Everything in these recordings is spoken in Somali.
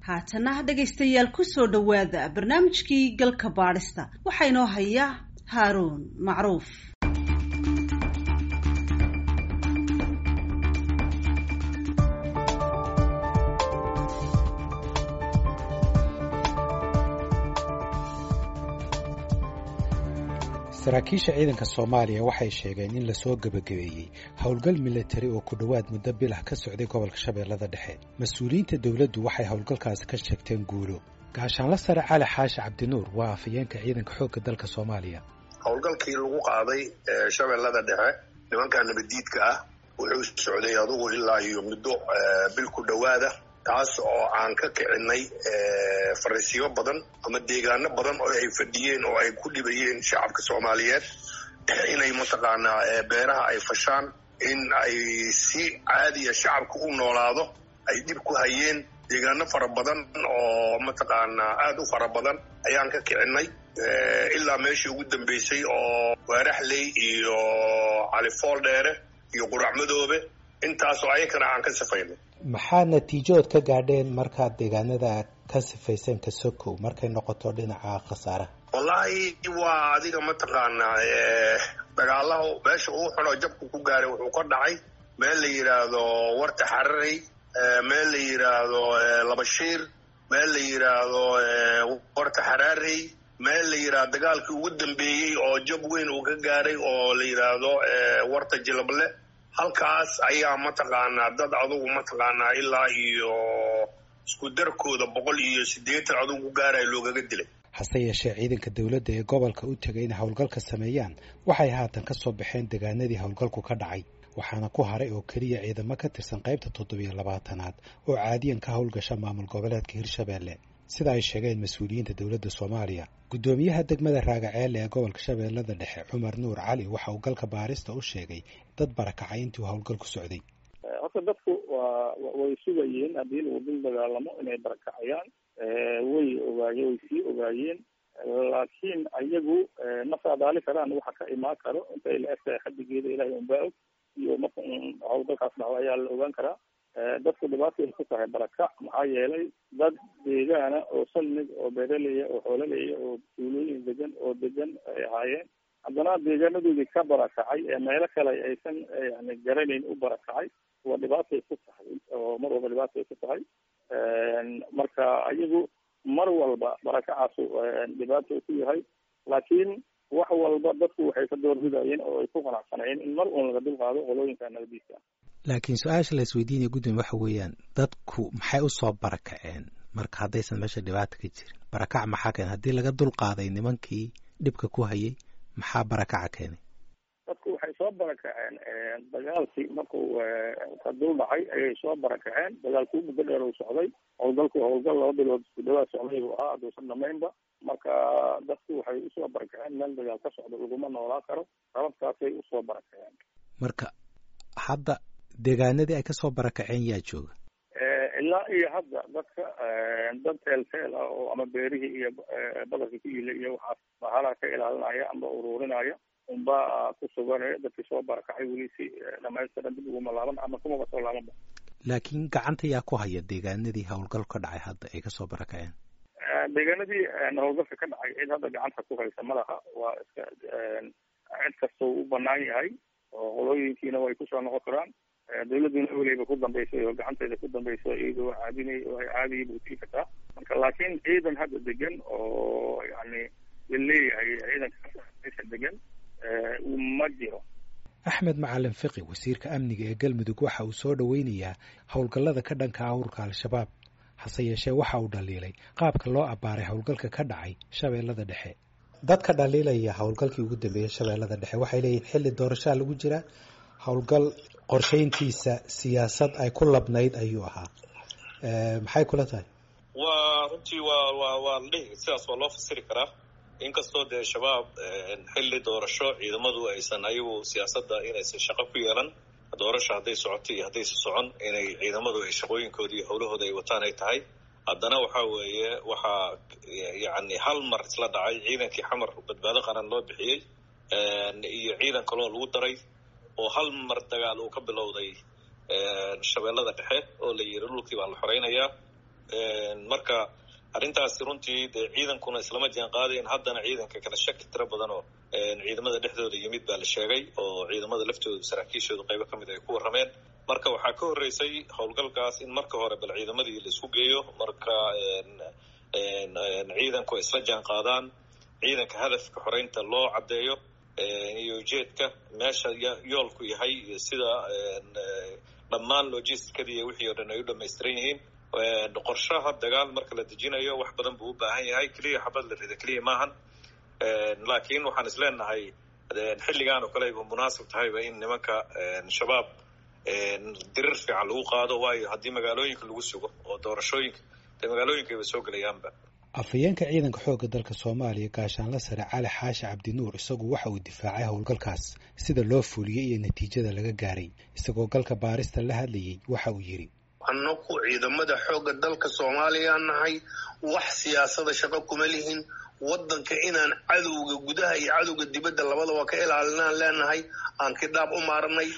haatana dhegaystayaal kusoo dhowaada barnaamijkii galka baadhista waxaa inoo haya haaruun macruuf saraakiisha ciidanka soomaaliya waxay sheegeen in lasoo gebagabeeyey howlgal milatari oo ku dhowaad muddo bilah ka socday gobolka shabeellada dhexe mas-uuliyiinta dowladdu waxay howlgalkaasi ka sheegteen guulo gaashaanla sare cali xaashi cabdinuur waa afayeenka ciidanka xoogga dalka soomaaliya howlgalkii lagu qaaday shabeellada dhexe nimanka nabaddiidka ah wuxuu socday adugu ilaa iyo muddo bil ku dhowaada taas oo aan ka kicinay fariisiyo badan ama deegaano badan oo ay fadhiyeen oo ay ku dhibayeen shacabka soomaaliyeed inay mataqaanaa beeraha ay fashaan in ay si caadiya shacabka u noolaado ay dhib ku hayeen deegaano fara badan oo mataqaanaa aada u fara badan ayaan ka kicinay ilaa meeshii ugu dambeysay oo waaraxley iyo califool dheere iyo qurac madoobe intaasoo ayakana aan ka sifaynay maxaa natiijood ka gaadheen markaad deegaanada ka sifayseen kasokow markay noqoto dhinaca khasaaraha wallaahi waa adiga mataqaanaa dagaalaha meesha uu xunoo jabku ku gaaray wuxuu ka dhacay meel la yidhaahdo warta xararey meel la yidhaahdo labashiir meel la yidhaahdo warta xaraarey meel la yidhaahdo dagaalkii ugu dambeeyey oo jab weyn uu ka gaaray oo la yidhaahdo warta jilable halkaas ayaa mataqaanaa dad adugu mataqaanaa ilaa iyo isku darkooda boqol iyo siddeetan adugu gaaraya loogaga dilay hase yeeshee ciidanka dowladda ee gobolka u tegay inay howlgalka sameeyaan waxay haatan ka soo baxeen deegaanadii howlgalku ka dhacay waxaana ku haray oo keliya ciidamo ka tirsan qaybta toddobiyo labaatanaad oo caadiyan ka howlgasha maamul goboleedka hirshabeelle sida ay sheegeen mas-uuliyiinta dowladda soomaaliya guddoomiyaha degmada raagaceelle ee gobolka shabeellada dhexe cumar nuur cali waxa uu galka baarista u sheegay dad barakacay intii uu howlgal ku socday horta dadku waa way sugayeen haddii lagu dul dagaalamo inay barakacayaan way ogaaye way sii ogaayeen laakiin ayagu ma saadaali karaan waxa ka imaan karo intay la egtahay xadigeeda ilahay unbaa og iyo marka howlgalkaas dhacdo ayaa la ogaan karaa dadku dhibaatay ku tahay barakac maxaa yeelay dad deegaana oo salmig oo beeraleya oo xoolaleya oo tuulooyin degan oo degan ay ahaayeen haddana deegaanadoodii ka barakacay ee meelo kale aysan yani garanayn u barakacay waa dhibaatay ku tahay oo mar walba dhibaatay ku tahay marka ayagu mar walba barakacaasu dhibaato ku yahay laakiin wax walba dadku waxay ka doorbidayeen oo ay ku qanacsanayeen in mar uun laga dulqaado qolooyinka nabadiisa laakiin su-aasha la isweydiinaya gudoomiye waxa weeyaan dadku maxay usoo barakaceen marka haddaysan meesha dhibaata ka jirin barakac maxaa keenay haddii laga dulqaaday nimankii dhibka ku hayay maxaa barakaca keenay dadku waxay soo barakaceen dagaalkii markuu ka dul dhacay ayay soo barakaceen dagaalkii muddo dheer uu socday howlgalku howlgal laba bilood isku dhawaad socday buu ahaa hadduusan dhamaynba marka dadku waxay usoo barakaceen meel dagaal ka socdo laguma noolaa karo sababtaasay usoo barakaceen marka hadda deegaanadii ay kasoo barakaceen yaa jooga ilaa iyo hadda dadka dad teel teel ah oo ama beerihii iyo badarkii ku yila iyo waxaas bahalaha ka ilaalinaya amba ururinaya unba ku suganaya dadkii soo barakacay weli si dhamaystiran dib uguma laaban ama kumaba soo laabanba laakiin gacanta yaa ku haya deegaanadii howlgal ka dhacay hadda ay kasoo barakaceen deegaanadii howlgalka ka dhacay cid hadda gacanta ku haysa malaha waa iska cid kastoo u banaan yahay oo qolooyinkiina way kusoo noqon karaan dawladuna weliba ku dambaysay oo gacanteeda ku dambayso iyadoo caadinay oo ay caadiya buutii kartaa marka laakiin ciidan hadda degan oo yani la leeyahay ciidanka degan ma jiro axmed macalin fiqi wasiirka amniga ee galmudug waxa uu soo dhoweynayaa howlgallada ka dhanka ahurka al-shabaab hase yeeshee waxa uu dhaliilay qaabka loo abbaaray howlgalka ka dhacay shabeellada dhexe dadka dhaliilaya howlgalkii ugu dambeeyey shabeellada dhexe waxay leeyihin xilli doorashaa lagu jiraa howlgal qorshayntiisa siyaasad ay ku labnayd ayuu ahaa maxay kula tahay waa runtii waa waa waa la dhihi sidaas waa loo fasiri karaa inkastoo dee shabaab xilli doorasho ciidamadu aysan ayagu siyaasadda inaysan shaqo ku yeelan doorasho hadday socoto iyo haddaysa socon inay ciidamadu ay shaqooyinkooda iyo howlahooda ay wataan ay tahay haddana waxa weeye waxaa yacni hal mar isla dhacay ciidankii xamar badbaado qaran loo bixiyey iyo ciidan kaloo lagu daray oo hal mar dagaal uu ka bilowday shabeellada dhexe oo la yiri dhulkii baa la xoreynayaa marka arrintaasi runtii dee ciidankuna islama jaan qaadayn haddana ciidanka kala shaki tiro badan oo ciidamada dhexdooda yimid baa la sheegay oo ciidamada laftooda saraakiishooda qaybo ka mid ay ku warrameen marka waxaa ka horreysay howlgalkaas in marka hore bal ciidamadii la isku geeyo marka ciidanku ay isla jaan qaadaan ciidanka hadafka xoreynta loo caddeeyo iyo ujeedka meesha yoolku yahay iyo sida dhammaan logisticadii wixii oo dhan ay u dhamaystiran yihiin qorshaha dagaal marka la dejinayo wax badan buu u baahan yahay keliya xabad la rida keliya maahan laakiin waxaan is leenahay xilligaan oo kale ayba munaasib tahayba in nimanka shabaab dirir fiican lagu qaado waayo haddii magaalooyinka lagu sugo oo doorashooyinka dee magaalooyinkayba soo gelayaanba afhayeenka ciidanka xoogga dalka soomaaliya gaashaanla sare cali xaashi cabdinuur isagu waxa uu difaacay howlgalkaas sida loo fuliyey iyo natiijada laga gaaray isagoo galka baarista la hadlayey waxa uu yidhi annagu ciidamada xoogga dalka soomaaliya nahay wax siyaasada shaqo kuma lihin waddanka inaan cadowga gudaha iyo cadowga dibadda labadaba ka ilaalinaan leenahay aan kidhaab u maarnay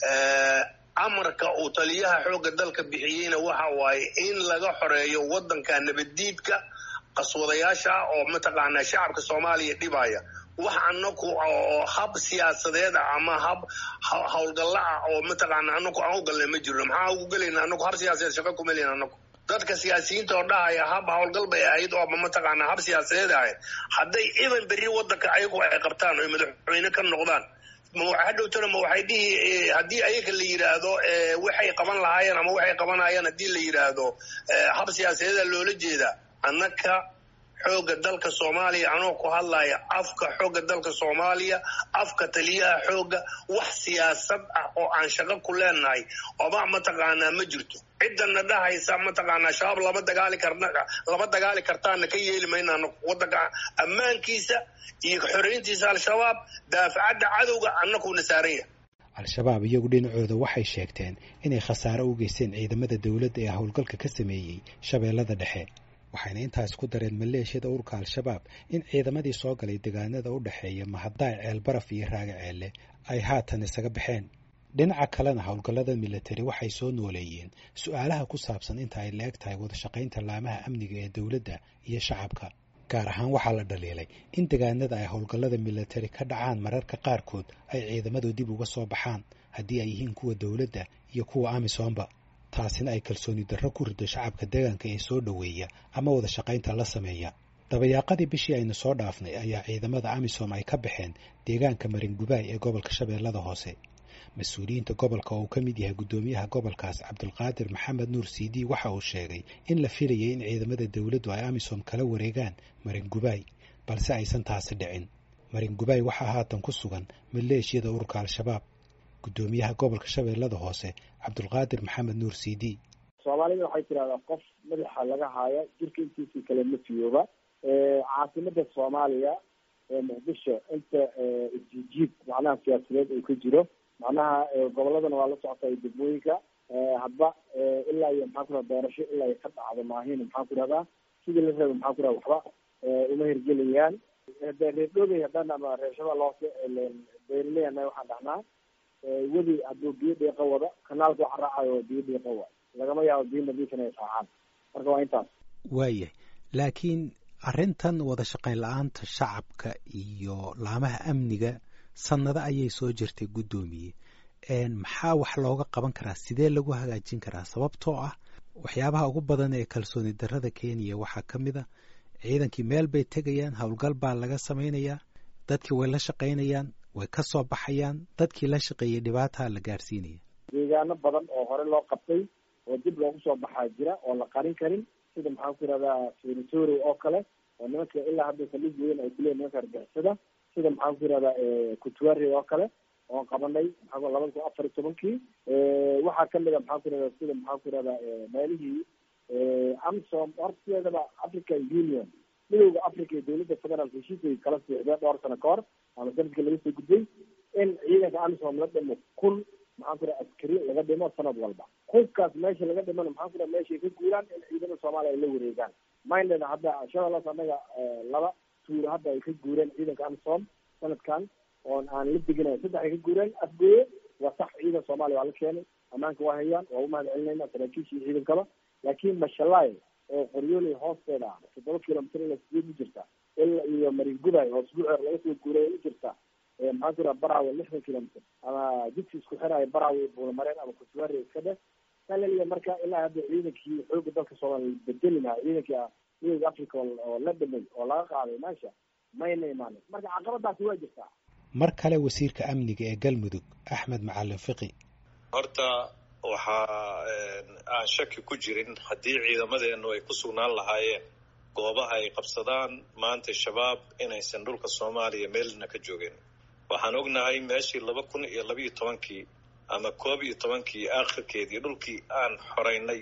amarka uu taliyaha xoogga dalka bixiyeyna waxa waaye in laga xoreeyo waddanka nabaddiidka qaswadayaasha ah oo mataqaanaa shacabka soomaaliya dhibaya wax anaku oo hab siyaasadeed ah ama hab howlgalla ah oo mataqaana anaku aan u galnay ma jirno maxaa ugu gelayna anaku hab siyaasadeed shaqa kuma leyn anaku dadka siyaasiyiinta oo dhahaya hab howlgal bay ahayd oo ama mataqaanaa hab siyaasadeed ahayd hadday idan berri waddanka ayagu ay qabtaan oy madaxweyne ka noqdaan hadhowtana ma waxay dhihi haddii ayaga la yidhaahdo waxay qaban lahaayeen ama waxay qabanayaan haddii la yidhaahdo hab siyaasadeeda loola jeedaa annaka xoogga dalka soomaaliya anoo ku hadlaya afka xoogga dalka soomaaliya afka taliyaha xoogga wax siyaasad ah oo aan shaqo ku leenahay oba mataqaanaa ma jirto ciddana dhahaysa mataqaanaa shabaab lama dagaali karna lama dagaali kartaana ka yeeli maynaano waddanka ammaankiisa iyo xoreyntiisa al-shabaab daafacadda cadowga annakuuna saaran yahay al-shabaab iyagu dhinacooda waxay sheegteen inay khasaare u geysteen ciidamada dowladda ee howlgalka ka sameeyey shabeellada dhexe waxayna intaas ku dareen maleeshiyada ururka al-shabaab in ciidamadii soo galay deegaanada u dhexeeya mahadaay ceelbaraf iyo raaga ceelle ay haatan isaga baxeen dhinaca kalena howlgallada milatari waxay soo nooleeyeen su-aalaha ku saabsan inta ay la-eg tahay wadashaqaynta laamaha amniga ee dowladda iyo shacabka gaar ahaan waxaa la dhaliilay in deegaanada ay howlgallada milatari ka dhacaan mararka qaarkood ay ciidamadu dib uga soo baxaan haddii ay yihiin kuwa dowladda iyo kuwa amisoomba taasina ay kalsooni darro ku rido shacabka deegaanka ee soo dhoweeya ama wada shaqaynta la sameeya dabayaaqadii bishii aynu soo dhaafnay ayaa ciidamada amisom ay ka baxeen deegaanka maringubaay ee gobolka shabeellada hoose mas-uuliyiinta gobolka oo uu ka mid yahay guddoomiyaha gobolkaas cabdulqaadir maxamed nuur cd waxa uu sheegay in la filayay in ciidamada dowladdu ay amisom kala wareegaan maringubaay balse aysan taasi dhicin maringubaay waxaa haatan ku sugan maleeshiyada ururka al-shabaab guddoomiyaha gobolka shabeellada hoose cabdulqaadir maxamed nuur c d soomaalida waxay tidahdaa qof madaxa laga haayo jirka intiisii kale ma fiyooba caasimada soomaaliya ee muqdisho inta isjijiib macnaha siyaasadeed uu ka jiro macnaha goboladana waa la socota iyo degmooyinka hadba ilaa iyo maxaa ku raha doorasho ilaa iyo ka dhacdo maahin maxaa ku rahdaa sidii la raba maxaa ku raha waxba uma hirgelayaan reerdhoobey haddaan ama reer shabeelle hoose beerleyana waxaan dhahnaa wedi hadduu biyo dhiiqa wado kanaalka waxa raacayo biyo dhiiqa wa lagama yaabo biyo nadiifin ay raacaan marka waa intaas waayahay laakiin arrintan wada shaqayn la-aanta shacabka iyo laamaha amniga sanado ayay soo jirtay guddoomiye maxaa wax looga qaban karaa sidee lagu hagaajin karaa sababtoo ah waxyaabaha ugu badan ee kalsooni darrada kenya waxaa ka mid a ciidankii meel bay tegayaan howlgal baa laga samaynayaa dadkii way la shaqaynayaan way ka soo baxayaan dadkii la shaqeeyey dhibaataa la gaarsiinaya deegaano badan oo hore loo qabtay oo dib loogu soo baxaa jira oo la qarin karin sida maxaan ku yihahdaa territory oo kale oo nimanka ilaa hadda saldhig weyn ay kuleeyihin nimanka argixisada sida maxaan ku yihahdaa kutuari oo kale oon qabanay maxaa labada kun afar iyo tobankii waxaa kamid a maxaan ku yihahdaa sida maxaan ku yihahdaa meelihii amsom horteedaba african union midowda africa iyo dowladda federaalk heshiisay kala siixdeen dhowr sano ka hor ama sanadkii laga soo gudbay in ciidanka amisom la dhimo kun maxaan ku yidhaha askari laga dhimo sanad walba kunkaas meesha laga dhimana maxaan ku yidhaha meeshay ka guuraan in ciidamada soomaaliya ay la wareegaan mindeda hadda shabeellaas annaga laba tuuro hadda ay ka guureen ciidanka amisom sanadkan oon aan la deginayn saddex ay ka guureen afgooye waa sax ciidan soomaaliya waa la keenay ammaanka waa hayaan waa umahad celinayna saraakiisha iyo ciidankaba laakiin mashalaay oo qoryooley hoosteeda ah toddoba kilomitr ila sideed u jirta ila iyo maringuday hoos guceer laga soo guuray u jirta maxaa ku yidhaha barawe lixdan kilomitr ama jidki isku xiraayo barawe buulamareen ama kusuwaare iska dheh salaliya marka ilaa hadda ciidankii xooga dalka soomaaliya bedeli lahaa ciidankii midooda africa oo la dhamay oo laga qaaday meesha mayna imaanin marka caqabadaasi waa jirtaa mar kale wasiirka amniga ee galmudug axmed macalin fiqi horta waxaa aan shaki ku jirin haddii ciidamadeenu ay ku sugnaan lahaayeen goobaha ay qabsadaan maanta shabaab inaysan dhulka soomaaliya meelna ka joogeen waxaan ognahay meeshii laba kun iyo labiiyo tobankii ama koob iyo tobankii aakhirkeedii dhulkii aan xoreynay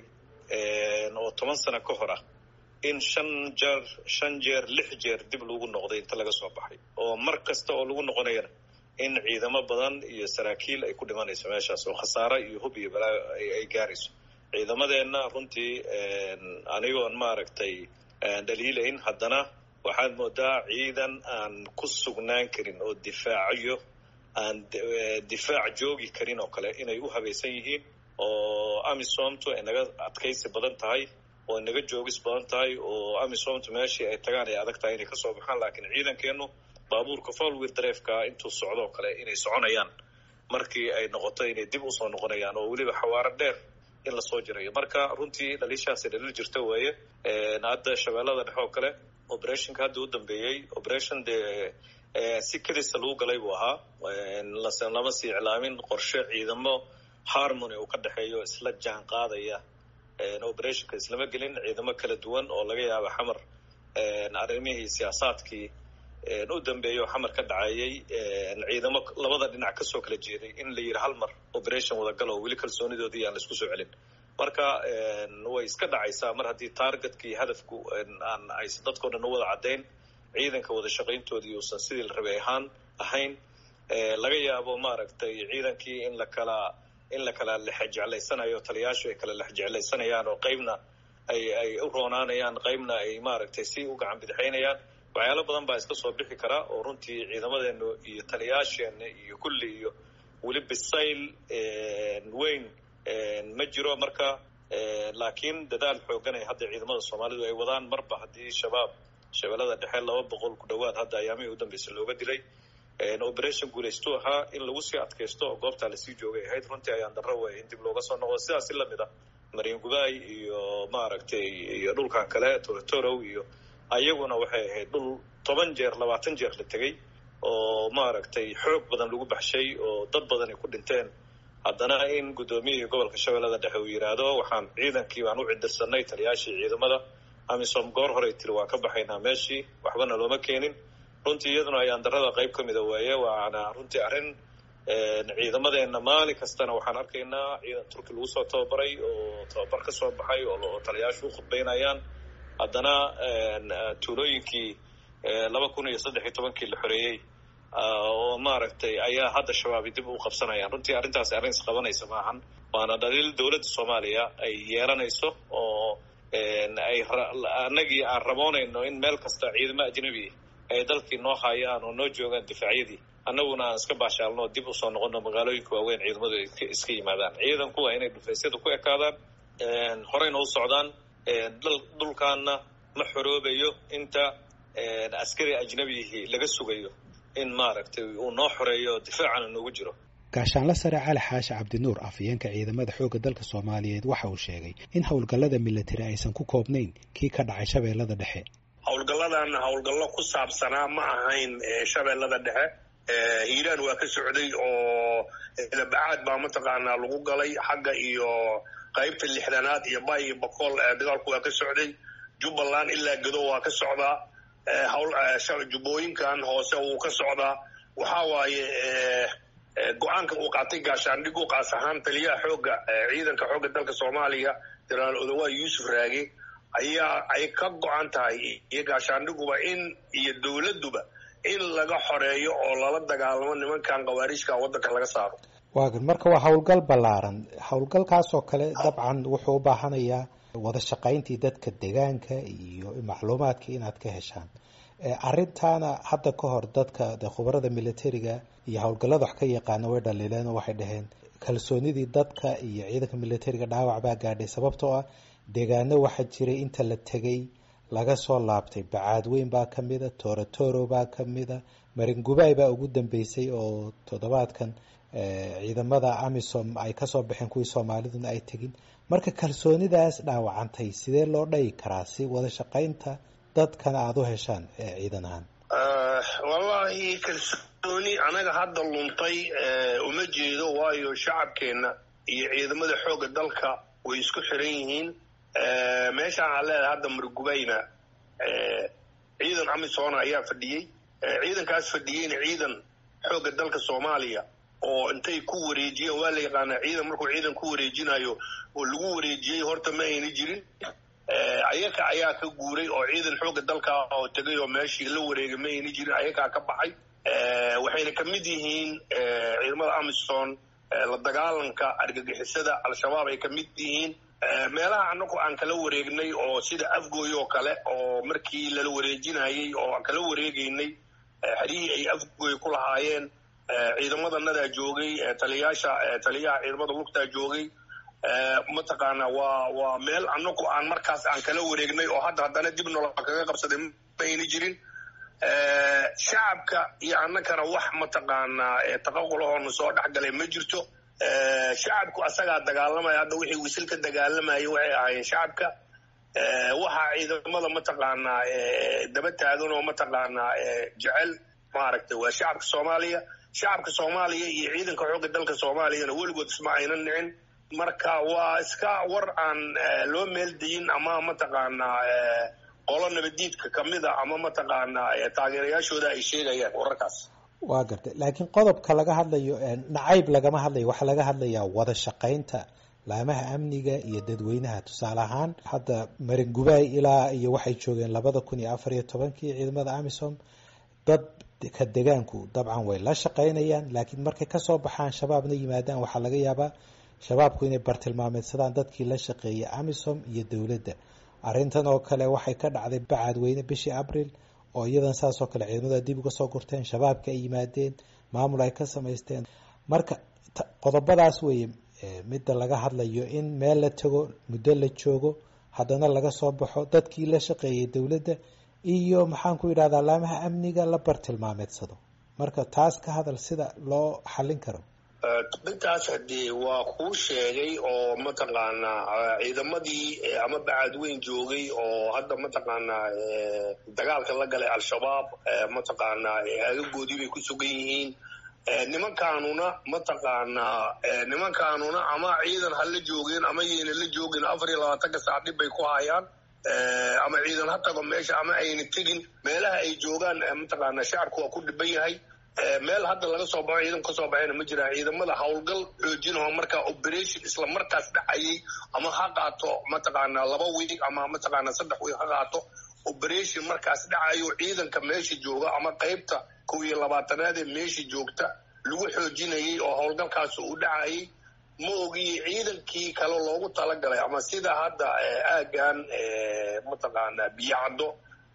oo toban sano ka hor ah in shan jeer shan jeer lix jeer dib lagu noqday inta laga soo baxay oo mar kasta oo lagu noqonayana in ciidamo badan iyo saraakiil ay ku dhimanayso meeshaas oo khasaare iyo hub iyo balaa ay gaarayso ciidamadeenna runtii anigoon maaragtay dhaliilayn haddana waxaad moodaa ciidan aan ku sugnaan karin oo difaacayo aan difaac joogi karin oo kale inay u habaysan yihiin oo amisomtu ay naga adkaysi badan tahay oo naga joogis badan tahay oo amisomtu meeshii ay tagaan ay adag tahay inay kasoo baxaan laakiin ciidankeenu baabuurka folwir dareefka intuu socdoo kale inay soconayaan markii ay noqoto inay dib usoo noqonayaan oo weliba xawaaro dheer in lasoo jirayo marka runtii dhaliishaasi dhaliil jirta weeye hadda shabeellada dhexe oo kale operationka hadda u dambeeyey operation dee si kadisa lagu galay buu ahaa lama sii iclaamin qorshe ciidamo harmony uu ka dhexeeyo isla jaan qaadaya operationka islama gelin ciidamo kala duwan oo laga yaaba xamar arrimihii siyaasaadkii u dambeeyo xamar ka dhacayay ciidamo labada dhinac kasoo kala jeeday in la yidhi hal mar operation wadagalo weli kalsoonidoodii aan laisku soo celin marka way iska dhacaysaa mar haddii targetka iyo hadafku aan aysan dadkao dhan u wada caddayn ciidanka wada shaqayntoodii uusan sidii la rabay ahaan ahayn laga yaabo maaragtay ciidankii in la kala in la kala lexjeclaysanayo taliyaashu ay kala lexjeclaysanayaan oo qeybna ay ay u roonaanayaan qeybna ay maaragtay si u gacan bidixaynayaan waxyaalo badan baa iska soo bixi kara oo runtii ciidamadeenu iyo taliyaasheena iyo kulli iyo weli bisayl weyn ma jiro marka laakiin dadaal xoogan ay hadda ciidamada soomaalidu ay wadaan marba haddii shabaab shabeellada dhexe laba boqol ku dhowaad hadda ayaamihii u dambeysay looga dilay operation guulaystu ahaa in lagu sii adkaysto oo goobtaa lasii joogay ahayd runtii ayaan darro weeye in dib looga soo noqdo sidaas si lamid ah mariin gubaay iyo maaragtay iyo dhulkan kale torotorow iyo ayaguna waxay ahayd dhul toban jeer labaatan jeer la tegey oo maaragtay xoog badan lagu baxshay oo dad badan ay ku dhinteen haddana in guddoomiyihii gobolka shabeellada dhexe uu yidhaahdo waxaan ciidankii baan u cidirsanay taliyaashii ciidamada amisom goor horey tiri waan ka baxaynaa meeshii waxbana looma keenin runtii iyaduna ayaan darada qayb ka mida weeye waana runtii arrin ciidamadeena maalin kastana waxaan arkaynaa ciidan turki lagu soo tababaray oo tababar ka soo baxay oo taliyaashu u khudbaynayaan haddana tuulooyinkii laba kun iyo saddex iyo tobankii la xoreeyey oo maaragtay ayaa hadda shabaabi dib u qabsanayaan runtii arrintaasi arrin isqabanaysa maahan waana dhaliil dowladda soomaaliya ay yeelanayso oo ay annagii aan raboonayno in meel kasta ciidamo ajnabi ay dalkii noo hayaan oo noo joogaan difaacyadii annaguna aan iska baashaalno dib usoo noqono magaalooyinka waaweyn ciidamadu iska yimaadaan ciidanku waa inay dhufaysyada ku ekaadaan horeyna u socdaan dhulkaana ma xoroobayo inta askari ajnabihii laga sugayo in maaragtay uu noo xoreeyo difaacana noogu jiro gaashaanla sare cali xaashi cabdinuur afhayeenka ciidamada xoogga dalka soomaaliyeed waxa uu sheegay in howlgallada militari aysan ku koobnayn kii ka dhacay shabeellada dhexe howlgalladan howlgallo ku saabsanaa ma ahayn shabeellada dhexe hiiraan waa ka socday oo labacaad baa mataqaanaa lagu galay xagga iyo qaybta lixdanaad iyo bay iyo boqol dagaalku waa ka socday jubbaland ilaa gedo waa ka socdaa jubbooyinkan hoose wuu ka socdaa waxaa waaye go-aanka uu qaatay gaashaandhigu qaas ahaan taliyaha xoogga ciidanka xoogga dalka soomaaliya jenaraal odawa yuusuf raage ayaa ay ka go-an tahay iyo gaashaandhiguba in iyo dowladduba in laga xoreeyo oo lala dagaalamo nimankan khawaariijka waddanka laga saaro waagan marka waa howlgal ballaaran howlgalkaasoo kale dabcan wuxuu u baahanayaa wada shaqayntii dadka deegaanka iyo macluumaadka inaad ka heshaan arrintaana hadda ka hor dadka de khubarada militariga iyo howlgallada wax ka yaqaana way dhaliileen oo waxay dhaheen kalsoonidii dadka iyo ciidanka militariga dhaawac baa gaadhay sababtoo ah deegaano waxaa jiray inta la tegay laga soo laabtay bacaadweyn baa ka mida torotoro baa ka mida maringubaay baa ugu dambeysay oo toddobaadkan ciidamada amisom ay kasoo baxeen kuwii soomaaliduna ay tegin marka kalsoonidaas dhaawacantay sidee loo dhayi karaa si wada shaqaynta dadkana aada u heshaan ciidan ahaan wallaahi kalsooni anaga hadda luntay uma jeedo waayo shacabkeenna iyo ciidamada xoogga dalka way isku xiran yihiin meeshaan aan leedahay hadda margubayna ciidan amisoona ayaa fadhiyey ciidankaas fadhiyeyna ciidan xoogga dalka soomaaliya oo intay ku wareejiyeen waa la yaqaanaa ciidan markuu ciidan ku wareejinayo oo lagu wareejiyey horta ma ayna jirin ayaka ayaa ka guuray oo ciidan xoogga dalka oo tegay oo meeshii la wareegay ma ayna jirin ayakaa ka baxay waxayna ka mid yihiin ciidamada amison la dagaalanka argagixisada al-shabaab ay ka mid yihiin meelaha anagu aan kala wareegnay oo sida afgooy oo kale oo markii lala wareejinayey oo aan kala wareegaynay xerihii ay afgooy ku lahaayeen ciidamadaanadaa joogay taliyaasha taliyaha ciidamada lugtaa joogay mataqaana waa waa meel anagu aan markaas aan kala wareegnay oo hadda haddana dib nolol kaga qabsaday ma ayna jirin shacabka iyo annagana wax mataqaanaa taqaqulahoona soo dhexgalay ma jirto shacabku asagaa dagaalamaya hadda wixii wisil ka dagaalamayay waxay ahaayeen shacabka waxaa ciidamada mataqaanaa daba taagan oo mataqaanaa jecel maaragtay waa shacabka soomaaliya shacabka soomaaliya iyo ciidanka xoogga dalka soomaaliyana weligood isma aynan nicin marka waa iska war aan loo meeldayin ama mataqaanaa qolo nabadiidka kamida ama mataqaanaa taageerayaashooda ay sheegayaan wararkaas waa gartay laakiin qodobka laga hadlayo nacayb lagama hadlayo waxaa laga hadlayaa wada shaqaynta laamaha amniga iyo dadweynaha tusaale ahaan hadda maringubaay ilaa iyo waxay joogeen labada kun iyo afar iyo tobankii ciidamada amisom dad ka degaanku dabcan way la shaqaynayaan laakiin markay kasoo baxaan shabaabna yimaadaan waxaa laga yaabaa shabaabku inay bartilmaameedsadaan dadkii la shaqeeyay amisom iyo dowladda arrintan oo kale waxay ka dhacday bacaadweyne bishii abril oo iyadan saas oo kale ciidamada dib uga soo gurteen shabaabka ay yimaadeen maamul ay ka samaysteen marka qodobadaas weeye midda laga hadlayo in meel la tago muddo la joogo haddana laga soo baxo dadkii la shaqeeyay dowladda iyo maxaan ku yidhahdaa laamaha amniga la bartilmaameedsado marka taas ka hadal sida loo xallin karo intaas hadee waa kuu sheegay oo mataqaanaa ciidamadii ama bacaadweyn joogay oo hadda mataqaanaa dagaalka la galay al-shabaab mataqaanaa aagagoodii bay ku sugan yihiin nimankaanuna mataqaanaa nimankaanuna ama ciidan ha la joogeen ama yayna la joogin afar iyo labaatanka saac dhib bay ku hayaan ama ciidan ha tago meesha ama ayna tegin meelaha ay joogaan mataqaanaa shacabku waa ku dhiban yahay meel hadda laga soo baxo ciidan kasoo baxayna ma jiraan ciidamada howlgal xoojinaho markaa operation isla markaas dhacayay ama ha qaato mataqaanaa laba wiig ama mataqaanaa saddex wiig ha qaato operation markaas dhacayo ciidanka meesha jooga ama qeybta kow iyo labaatanaad ee meesha joogta lagu xoojinayay oo howlgalkaas uu dhacayay ma ogiye ciidankii kale loogu talagalay ama sida hadda aagan mataqaanaa biyacaddo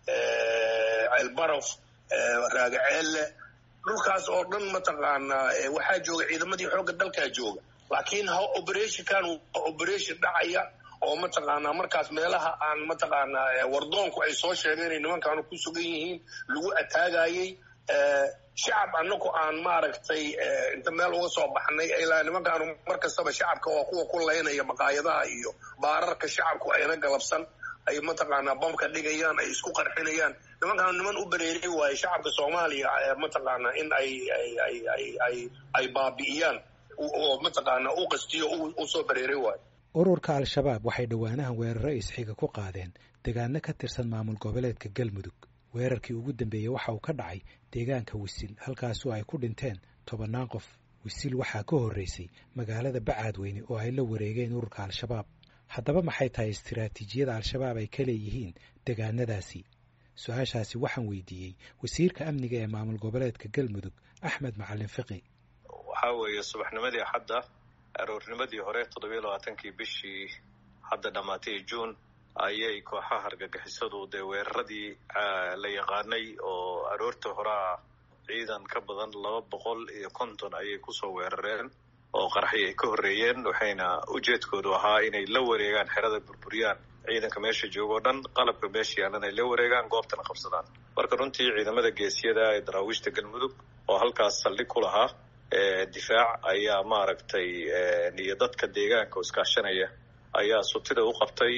ceelbaraf raagaceelle dhulkaas oo dhan mataqaanaa waxaa jooga ciidamadii xoogga dalkaa jooga laakiin ha operationkan waa operation dhacaya oo mataqaanaa markaas meelaha aan mataqaanaa wardoonku ay soo sheegeen inay nimankaanu ku sugan yihiin lagu ataagayay shacab anagu aan maaragtay inta meel uga soo baxnay ilaa nimankaanu mar kastaba shacabka waa kuwa ku laynaya maqaayadaha iyo baararka shacabku ayna galabsan ay mataqaanaa bamka dhigayaan ay isku qarxinayaan nimankaan niman u bereeray waaye shacabka soomaaliya mataqaanaa in ay ay ay ay ay ay baabi'iyaan oo mataqaanaa u qastiyo u soo bereeray waayo ururka al-shabaab waxay dhowaanahan weeraro isxiga ku qaadeen deegaano ka tirsan maamul goboleedka galmudug weerarkii ugu dambeeyey waxa uu ka dhacay deegaanka wisil halkaasoo ay ku dhinteen tobannaan qof wisil waxaa ka horreysay magaalada bacaadweyne oo ay la wareegeen ururka al-shabaab haddaba maxay tahay istiraatiijiyada al-shabaab ay ka leeyihiin deegaanadaasi su-aashaasi waxaan weydiiyey wasiirka amniga ee maamul goboleedka galmudug axmed macalin fiqi waxaa weeye subaxnimadii hadda aroornimadii hore toddobiyo labaatankii bishii hadda dhammaatay juun ayay kooxaha argagixisadu dee weeraradii la yaqaanay oo aroorta horaa ciidan ka badan laba boqol iyo konton ayay kusoo weerareen oo qaraxyo ay ka horreeyeen waxayna ujeedkoodu ahaa inay la wareegaan xerada burburiyaan ciidanka meesha jooga o dhan qalabka meesha yaalan ay la wareegaan goobtana qabsadaan marka runtii ciidamada geesiyada ee daraawiishta galmudug oo halkaas saldhig ku lahaa difaac ayaa maaragtay iyo dadka deegaanka oo iskaashanaya ayaa sutida u qabtay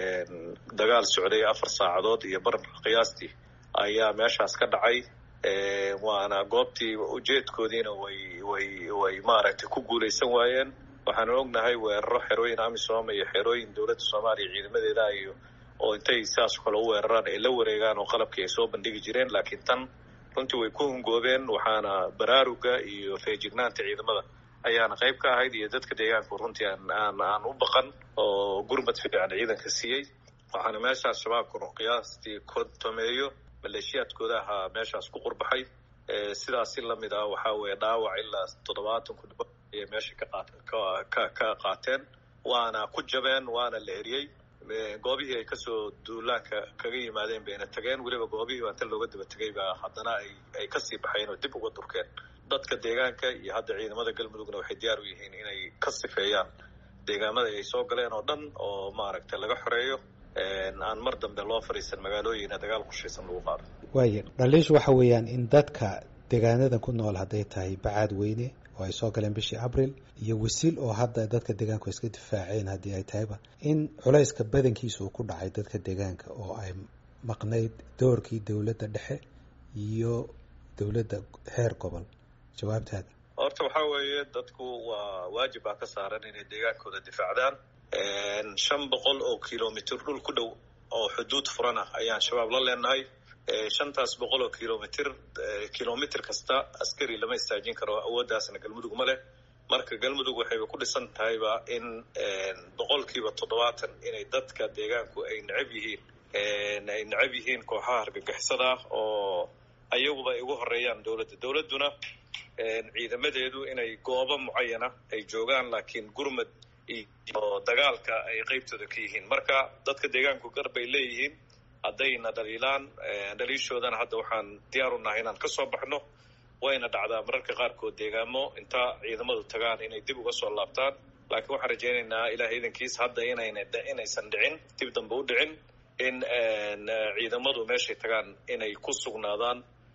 dagaal socday afar saacadood iyo bar qiyaastii ayaa meeshaas ka dhacay waana goobtii ujeedkoodiina way way way maaragtay ku guulaysan waayeen waxaanu ognahay weeraro xerooyin amisom iyo xerooyin dowladda soomaaliya ciidamadeeda iyo oo intay sidaas kale u weeraraan ay la wareegaan oo qalabkii ay soo bandhigi jireen laakiin tan runtii way ku hungoobeen waxaana baraaruga iyo feejignaanta ciidamada ayaana qayb ka ahayd iyo dadka deegaanku runtii aan aan aan u baqan oo gurmad fiican ciidanka siiyey waxaana meeshaas shabaabkuna qiyaastii kontomeeyo maleeshiyaadkooda ahaa meeshaas ku qurbaxay sidaas si lamid ah waxaa weeye dhaawac ilaa toddobaatan ku dhabo ayay meesha ka qaat ka ka qaateen waana ku jabeen waana la eriyey goobihii ay kasoo duulaanka kaga yimaadeen bayna tageen weliba goobihii baa inta looga daba tegay baa haddana ay ay kasii baxeen oo dib uga durkeen dadka deegaanka iyo hadda ciidamada galmudugna waxay diyaar u yihiin inay ka sifeeyaan deegaamada ay soo galeen oo dhan oo maaragtay laga xoreeyo aan mar dambe loo fadhiisan magaalooyina dagaal qorshaysan lagu qaado waaya dhaliishu waxa weeyaan in dadka deegaanada ku nool hadday tahay bacaad weyne oo ay soo galeen bishii abril iyo wasiil oo hadda dadka deegaanku iska difaaceen haddii ay tahayba in culayska badankiisa uu ku dhacay dadka deegaanka oo ay maqnayd doorkii dowladda dhexe iyo dowladda heer gobol jawaabtaada horta waxaa weeye dadku waa waajib baa ka saaran inay deegaankooda difaacdaan shan boqol oo kilomitr dhul ku dhow oo xuduud furan ah ayaan shabaab la leenahay shantaas boqol oo kilomitr kilomitr kasta askari lama istaajin karo awooddaasna galmudug ma leh marka galmudug waxayba ku dhisan tahayba in boqolkiiba toddobaatan inay dadka deegaanku ay necab yihiin ay necab yihiin kooxaha argagixisada oo ayaguba ay ugu horeeyaan dowladda dowladduna ciidamadeedu inay goobo mucayana ay joogaan laakiin gurmad iyo dagaalka ay qeybtooda ka yihiin marka dadka deegaanku gar bay leeyihiin haddayna dhaliilaan dhaliishoodana hadda waxaan diyaar u nahay inaan kasoo baxno wayna dhacdaa mararka qaarkood deegaamo inta ciidamadu tagaan inay dib uga soo laabtaan laakiin waxaan rajaynaynaa ilaah iidankiis hadda inayna inaysan dhicin dib dambe u dhicin in ciidamadu meeshay tagaan inay ku sugnaadaan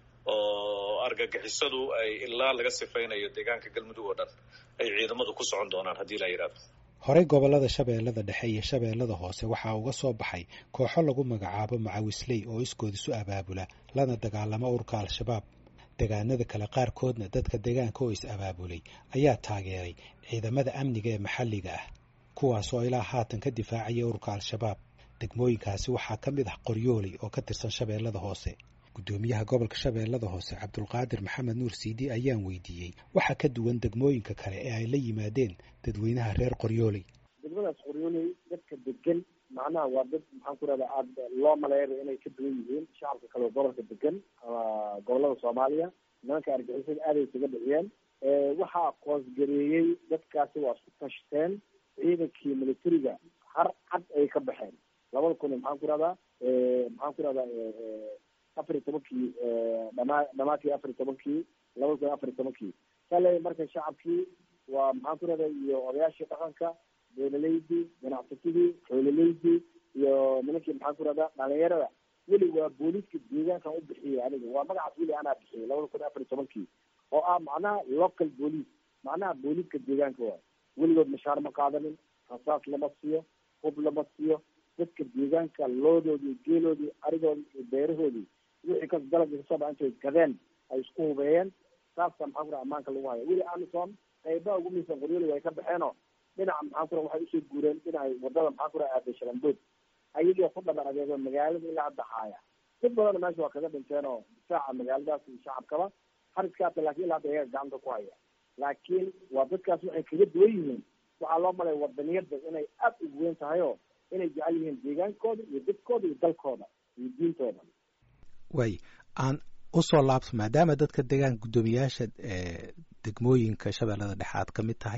oo argagixisadu ay ilaa laga sifaynayo deegaanka galmudug oo dhan ay ciidamadu ku socon doonaan haddii la yidhahdo horey gobollada shabeellada dhexe iyo shabeellada hoose waxaa uga soo baxay kooxo lagu magacaabo macawisley oo iskood isu abaabula lana dagaalamo urka al-shabaab deegaanada kale qaarkoodna dadka deegaanka oo is abaabulay ayaa taageeray ciidamada amniga ee maxalliga ah kuwaasoo ilaa haatan ka difaacaya urka al-shabaab degmooyinkaasi waxaa ka mid ah qoryooley oo ka tirsan shabeellada hoose guddoomiyaha gobolka shabeellada hoose cabdulqaadir maxamed nuur siidi ayaan weydiiyey waxaa ka duwan degmooyinka kale ee ay la yimaadeen dadweynaha reer qoryooley degmadaas qoryooley dadka degan macnaha waa dad maxaan ku rahda aada loo maleeya inay ka duwan yihiin shacabka kale gobolka degan ama gobolada soomaaliya nimanka argixisada aaday isaga dhiciyeen waxaa koosgareeyey dadkaasi waa isku tashteen ciidankii militariga har cad ay ka baxeen labada kun maxaan ku rahdaa maxaan ku rahdaa afar iyo tobankii dhamaa dhamaadkii afar iyo tobankii labada kun afar iyo tobankii kale marka shacabkii waa maxaan ku rahda iyo odayaashii dhaqanka beelaleydii ganacsatadii xoolaleydii iyo nimankii maxaan ku rahda dhalinyarada weli waa booliiska deegaankan u bixiyey aniga waa magacaas weli anaa bixiyey labada kun afar iyo tobankii oo ah macnaha local boolice macnaha booliiska deegaanka waay weligood mashaar ma qaadanin rasaas lama siiyo hub lama siiyo dadka deegaanka loodoodii geeloodii arigoodii iyo beerahoodii wixii kas dalabka kasoo dha intay gadeen ay isku hubeeyeen saasa maxaan kura ammaanka lagu haya weli amison qaybaha ugu miisan qoryoli way ka baxeenoo dhinaca maxaan kura waxay usoo guureen dhinacay wadada maxaan kura aaday shalambood ayagii ku dhaban adeego magaalada ilaa hadda haaya dad badanna meesha waa kaga dhinteen oo difaaca magaaladaas iyo shacabkaba hariskaasa lakin ilaa hadda iyaga gacanta ku haya laakiin waa dadkaas waxay kaga duwan yihiin waxaa loo malaya wadaniyada inay aada ugu weyn tahay oo inay jecel yihiin deegaankooda iyo dadkooda iyo dalkooda iyo diintooda waay aan usoo laabto maadaama dadka deegaanka guddoomiyaasha degmooyinka shabeellada dhexe aad ka mid tahay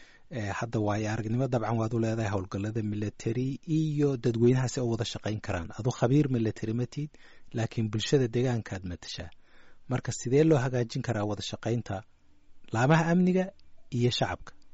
hadda waayo aragnimo dabcan waad u leedahay howlgallada military iyo dadweynahaasi oo wada shaqayn karaan adu khabiir military matid laakiin bulshada deegaankaad matashaa marka sidee loo hagaajin karaa wada shaqaynta laamaha amniga iyo shacabka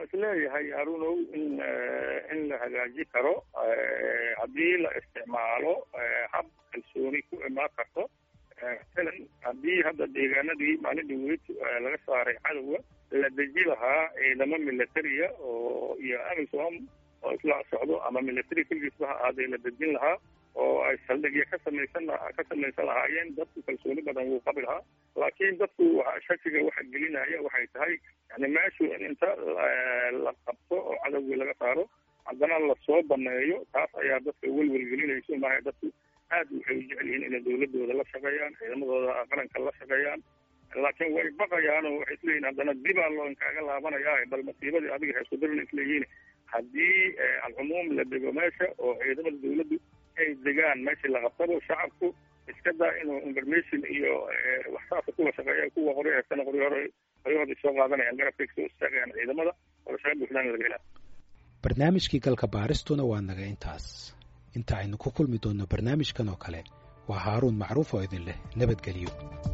waxaan isleeyahay harunow in in la hagaaji karo haddii la isticmaalo hab kalsooni ku imaan karto masalan haddii hadda deegaanadii maalin dhaweyd laga saaray cadowga la deji lahaa ciidamo militariya oo iyo amisom oo isla socdo ama military keligiisba ha ahaadee la dejin lahaa oo ay saldhigya ka samaysan ka samaysan lahaayeen dadku kalsooni badan wuu qabi lahaa laakiin dadku shakiga waxa gelinaya waxay tahay yani meeshu in inta la qabto oo cadowgii laga saaro haddana lasoo baneeyo taas ayaa dadka welwel gelinayso maaha dadku aad waxay u jecel yihiin inay dawladooda la shaqeeyaan ciidamadooda qaranka la shaqeeyaan laakiin way baqayaan oo waxay isleeyihin haddana dibaa loo inkaaga laabanaya bal masiibadii adiga heesku darin isleeyihiin haddii alcumuum la dego meesha oo ciidamada dawladdu ay degaan meeshii la qabtabo shacabku iska daa inuu information iyo waxsaasa kuwa shaqeeya kuwa qoryo heestana qoryo hore qoryahoodii soo qaadanayaan garabkay kasoo istaagayaan ciidamada oo shaqa buuxdaan laga helaa barnaamijkii galka baaristuna waa naga intaas inta aynu ku kulmi doonno barnaamijkan oo kale waa haaruun macruuf oo idin leh nabadgelyo